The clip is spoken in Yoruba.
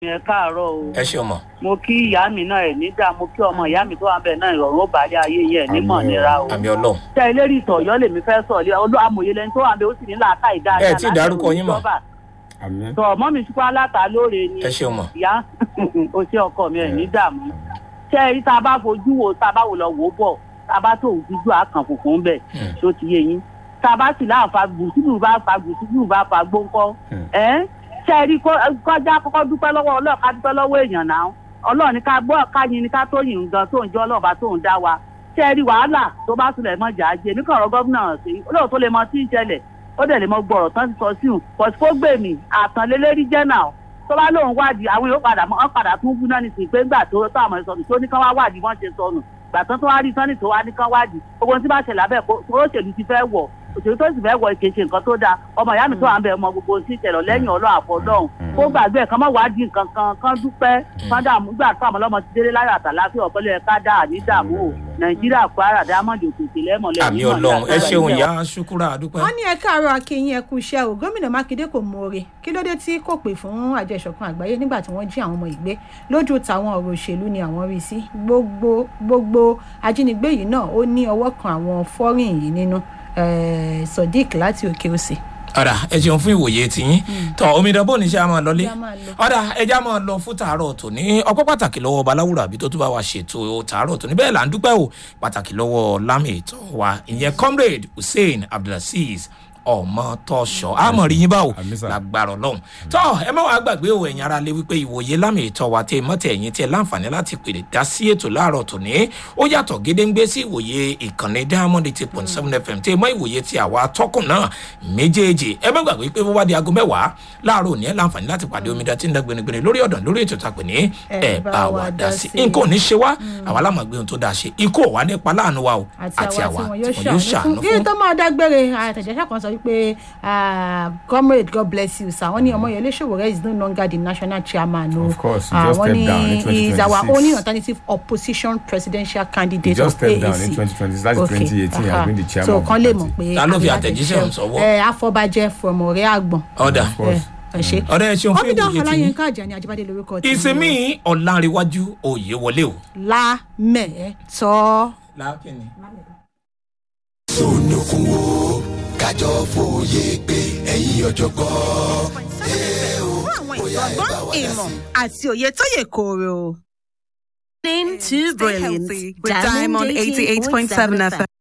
ẹ káàárọ̀ o ẹ ṣe ọmọ. mo kí ìyá mi náà ẹ nígbà mo kí ọmọ ìyá mi tó wà bẹ́ẹ̀ náà ìrọ̀rùn ó bàálẹ̀ ayé yẹn nímọ̀ Àmín o. nira o àmì ọlọ́run. tẹ ilé ìtọ̀ ọ̀yọ́ lèmi fẹ́ sọ ilé olú amòye lẹni tó wà bẹ́ẹ̀ ó sì ní làákà ìdáadáa Ẹ tí ì dárúkọ yín mọ́. àmín tọ ọmọ mi ṣùpá aláta lóore ni ẹ ṣe ọmọ. ìyá o ṣe ọkọ mi ẹ ní dààmú ṣé ẹ rí tá a bá fojú wo tá a bá wò lọ wò ó bọ̀ tá a bá tó òjújú àkàn fòfò bẹ̀ Hmm. tó ti yé yín tá a bá sì láǹfà gùsùlù bá fa gùsùlù bá fa gbóńkọ́ Hmm. ẹ ṣé ẹ rí kó- kọjá kọ́kọ́ dúpẹ́ lọ́wọ́ ọlọ́ọ̀ ká dúpẹ́ lọ́wọ́ èèyàn náà ọlọ́ọ̀ ní ká gbọ́ ká yin ní ká tó yìn gan tó ń jẹ́ ọlọ́ọ̀bá tó ń dá wa ṣé ẹ rí wàhálà tó bá sílẹ̀ mọ́ jà á jẹ ní kọ̀ọ̀rọ̀ gómìnà sí olóòótọ́ lè mọ tí ń ṣẹlẹ̀ ó dẹ̀ lè mọ gbọ́rọ̀ tán ti sọ sí òun pọ̀sí kó gbèmí àtànlélẹ́rí jẹ́ náà tó bá lóun wádìí àwọn yóò padà mọ́ padà tún bú náà nìsín pé ńgbà tó tó àmọ́ ìsọnù tó ní kán wá wádìí wọ́n ṣe sọnù gbà tán tó wá rí sọ́nì tó wá ní kán wádìí gbogbo ohun tí bá ṣẹlẹ̀ abẹ́ kó tó òṣèlú ti fẹ́ wọ̀ òṣèlú tó sì fẹ́ wọ̀ kì í ṣe nǹkan tó dáa ọmọ ìyá mi tó wà ń bẹ ọmọ gbogbo ohun tí ìṣẹ̀lẹ̀ lẹ́yìn ọlọ́run àfọlọ́hún kó gbàgbé ẹ̀ kán mọ́ wádìí nǹkan kan kán dúpẹ́ kán dààmú gbà tó àmọ́ lọ́mọ ti délé láyọ̀ àtàláfíà ọ̀pẹ́lẹ̀ ká dáa ní dààmú o nàìjíríà kwara dámọ̀dì òkèkè lẹ́mọ̀lẹ́ àmì ọlọ́run ẹ ṣeun ìyá ṣukura àdúpẹ́. wọ́n ní ẹ káàárọ̀ akínyìn ẹkú iṣẹ́ o gómìnà mákindé kò mọ̀ọ́re kí ló dé tí kò pè fún àjọ ìṣọ̀kan àgbáyé nígbà tí wọ́n jí àwọn ọmọ ìgbé lójú tàwọn ọ̀rọ̀ òṣèlú ni àwọn rí sí gbogbo gbogbo ajínigbé yìí náà ó ní ọwọ́ kan àwọn fọ́rìn yìí nínú eh, sodiq láti òkè òsì. ọ̀dà ẹ ṣeun fún ìwòye tiyín tọ omidan bó ní ṣe a máa lọlé Ṣé a máa lọ? ọ̀dà ẹja máa lọ fún tàárọ̀ tòní ọpẹ́ pàtàkì lọ́wọ́ baláwùrà àbí tó tún bá wa ṣètò tàárọ̀ tòní bẹ́ẹ̀ là ń dúpẹ́ o pàtàkì lọ́wọ́ lámì ètò wa ìyẹn comrade hussein abdulaziz ọmọ tọṣọ àmọ rí yín báwo Àmín sà. lágbára ọlọrun tọ ẹ má wàá gbàgbé o ẹ̀yin ara lé wípé ìwòye lámì ètò wa tẹ mọ́tẹ̀ ẹ̀yin tẹ láǹfààní láti pèrè dá sí ètò láàárọ̀ tòní ó yàtọ̀ gédéǹgbé sí ìwòye ìkànnì diamond eight point seven fm tẹ mọ́ ìwòye ti àwa atọ́kùn náà méjèèjì ẹ má gbàgbé pé bó bá di aago mẹ́wàá láàárọ̀ òní ẹ láǹfààní láti pàdé omidan tí ń dá gbẹnugbẹnu lórí ọ̀dàn lórí ètò ìtàpè ní ẹ bá wa dá sí nǹkan ò ní ṣe wá àwa lámàgbé ohun tó dáa ṣe ikú ò wá nípa láàánú wa o àti àwa tí wọn yóò ṣàánú fún kí tó máa dágbére àtẹ̀jẹ́sẹ̀ kan sọ wípé ah, comrade god bless you sir wọ́n ní ọmọyẹlé ṣòwòrẹ́ is no longer the national chairman o Of course, he Ah, just wọ́n stepped ní down in he is our 2026. only alternative opposition presidential candidate He just of stepped down AAC. in 2020, that's Okay, 2018, he has aha. been the chairman so of the kan lè party. mọ̀ pé Ta ló fi àbí àtẹ̀jíṣẹ́ láti ọ̀hún sọ́wọ́? ẹ afọbajẹ from ọ̀rẹ́ àgbọ̀n ọ̀dà Of course. ẹ ẹ ṣe ọ̀dà ẹ ṣeun fún omidan ìwòye tiyín ọláyínká àjàní àjíbádé lórúkọ tèmi o. ìsinmi ọ̀làǹrẹ̀wájú òye wọlé o. lámẹ̀ẹ́tọ́. lákìnní. sonokun wo kájọ fòye pé ẹ̀yin ọ̀jọ̀gbọ́n fún àwọn ìgbọ̀ngbọ́n ìmọ̀ àti òye tó yẹ kóró. Listening to Stay Brilliant healthy with Diamond 88.7 FM.